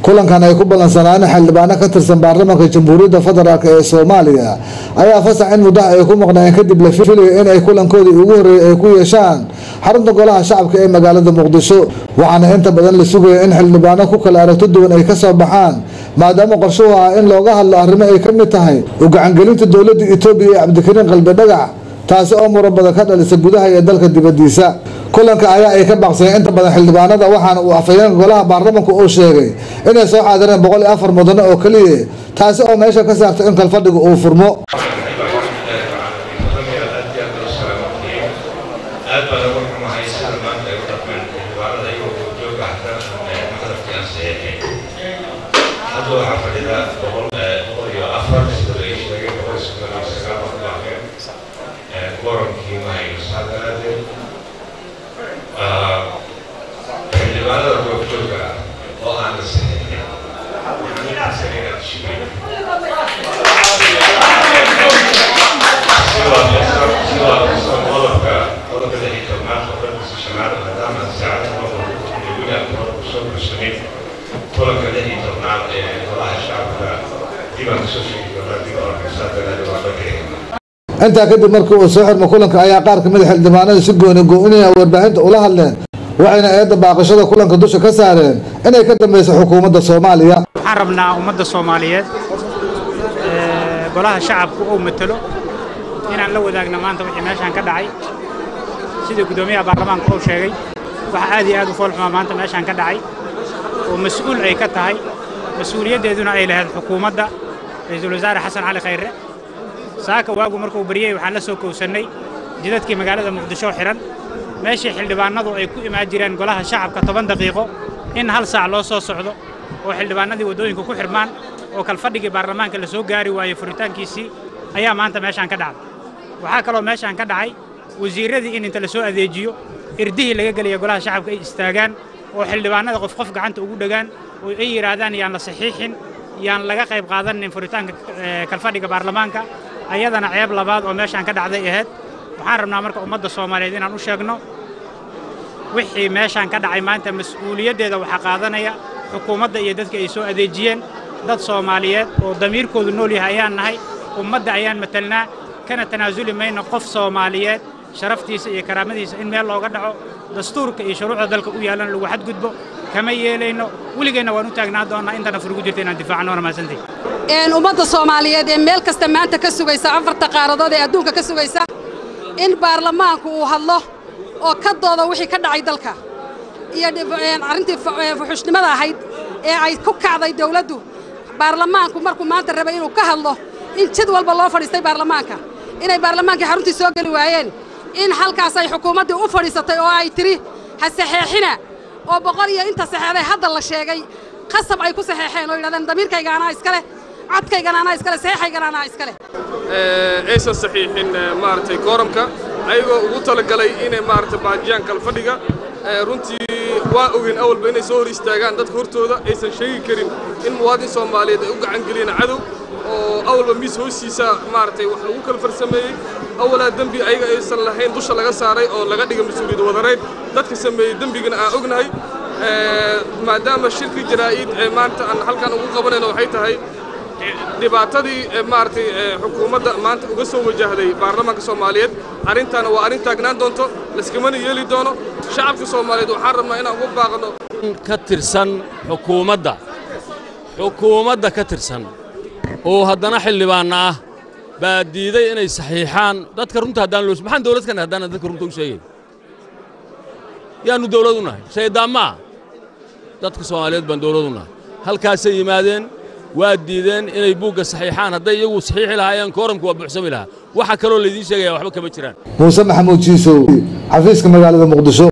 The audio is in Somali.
kulankan ay ku ballansanaayeen xildhibaano ka tirsan baarlamaanka jamhuuriyadda federaalk ee soomaaliya ayaa fasax in muddaha ay ku maqnaayeen kadib la filaya in ay kulankoodii ugu horreeyay ay ku yeeshaan xarunta golaha shacabka ee magaalada muqdisho waxaana inta badan la sugaya in xildhibaano ku kala aragto duwan ay ka soo baxaan maadaama qorshuhu ah in looga hadlo arrimo ay ka mid tahay u gacangelinta dowladda etoobiya ee cabdikariin qalbi dhagax taasi oo muran badan ka dhalisa gudaha iyo dalka dibadiisa kulanka ayaa ay ka baaqsayeen inta badan xildhibaanada waxaana uu afhayeenka golaha baarlamanku uu sheegay inay soo caadireen boqol iyo afar mudane oo keliya taasi oo meesha ka saartay in kalfadhiga uu furmo aad baan ugu xumahay sida maanta ay u dhaqmeen xildhibaanada iyagoo jooga xataa maqdabkii aan saxeexay hadda waxaa fadhida boqol boqol iyo afar sida la ii sheegay boqol iyo soddon iyo sagaal qof baaqeen quorumkii ma hayno saa daraadeed xildhibaanada goobjooga ah oo aan la saxeexin waxaan inaasan inaad shibay kulanka lix iyo tobnaad ee golaha shacabka dibaan kasoo sheegi doonaa dib orkaysaa dalaada waa dhagayna intaa kadib markii uu soo xirmo kulanka ayaa qaar kamid a xildhibaanada si gooni go-inaya warbaahinta ula hadleen waxayna eedda baaqashada kulanka dusha ka saareen inay ka dambeyso xukuumadda soomaaliya waxaan rabnaa ummadda soomaaliyeed ee golaha shacabku uu matalo inaan la wadaagno maanta wixii meeshaan ka dhacay sidii guddoomiyaha baarlamaanka uu sheegay waxa aad iyo aad u foolxumaa maanta meeshaan ka dhacay oo mas-uul ay ka tahay mas-uuliyaddeeduna ay lahayd xukuumadda ra'iisul wasaare xasan cali khayre saaka waagu markuu baryey waxaan la soo kowsannay jidadkii magaalada muqdisho xihan meeshii xildhibaanadu ay ku imaan jireen golaha shacabka toban daqiiqo in hal saac loo soo socdo oo xildhibaanadii waddooyinka ku xidhmaan oo kalfadhigii baarlamaanka la soo gaari waayey furitaankiisii ayaa maanta meeshaan ka dhacday waxaa kaloo meeshaan ka dhacay wasiirradii in inta la soo adeejiyo irdihii laga gelaya golaha shacabka ay istaagaan oo xildhibaanada qof qof gacanta ugu dhegaan oo ay yidhaahdaan yaan la saxiixin yaan laga qayb qaadanin furitaanka kalfadhiga baarlamaanka ayadana ceeb labaad oo meeshaan ka dhacday ahayd waxaan rabnaa marka ummadda soomaaliyeed inaan u sheegno wixii meeshaan ka dhacay maanta mas-uuliyaddeeda waxaa qaadanaya xukuumadda iyo dadka ay soo adeejiyeen dad soomaaliyeed oo damiirkoodu nool yahay ayaan nahay ummadda ayaan matalnaa kana tanaasuli mayno qof soomaaliyeed sharaftiisa iyo karaamadiisa in meel looga dhaco dastuurka iyo shuruucda dalka u yaallan lagu xadgudbo kama yeelayno weligeenna waan u taagnaa doonnaa intana furgu jirta inaan difaacno waana mahadsantahi ummadda soomaaliyeed ee meel kasta maanta ka sugaysa afarta qaaradood ee adduunka ka sugaysa in baarlamaanku uu hadlo oo ka doodo wixii ka dhacay dalka iyo arrintii fuxushnimada ahayd ee ay ku kacday dawladdu baarlamaanku markuu maanta rabay inuu ka hadlo in jid walba loo fadhiistay baarlamaanka inay baarlamaankii xaruntii soo geli waayeen in halkaas ay xukuumaddii u fadhiisatay oo ay tidhi ha saxeexina oo boqol iyo inta saxeexday hadda la sheegay qasab ay ku saxeexeen oo yidhahdeen damiirkayga anaa iska leh codkaygana anaa iska leh saxeexaygana anaa iska leh aysan saxiixin maaragtay kooramka ayagoo ugu talagalay inay maaragtay baajiyaan kalfadhiga runtii waa ogeyn awalba inay soo hor istaagaan dadka hortooda aysan sheegi karin in muwaadin soomaaliyeed ay u gacan geliyeen cadow oo awalba miis hoostiisa maaragtay wax lagu kala farsameeyey awalaa dembi ayaga aysan lahayn dusha laga saaray oo laga dhiga mas-uuliyad wadarayd dadka sameeyey dembigana aan ognahay maadaama shirki jaraa'id ee maanta aan halkan ugu qabanayno waxay tahay dhibaatadii maaragtay xukuumadda maanta uga soo wajahday baarlamaanka soomaaliyeed arrintaana waa arrin taagnaan doonto laskamana yeeli doono shacabka soomaaliyeed waxaan rabnaa inaan ugu baaqno ka tirsan xukuumadda xukuumadda ka tirsan oo haddana xildhibaanna ah baa diiday inay saxiixaan dadka runta haddaan loo maxaan dawlad ka nahay haddaan dadka runta u sheegay yaannu dawlad u nahay shaydaan ma ah dadka soomaaliyeed baan dawlad u nahay halkaasay yimaadeen waa diideen inay buugga saxiixaan hadday iyagu saxiixi lahaayeen kooramku waa buuxsami lahaa waxa kaloo laydiin sheegaya waxba kama jiraan muuse maxamuud jiisow xafiiska magaalada muqdisho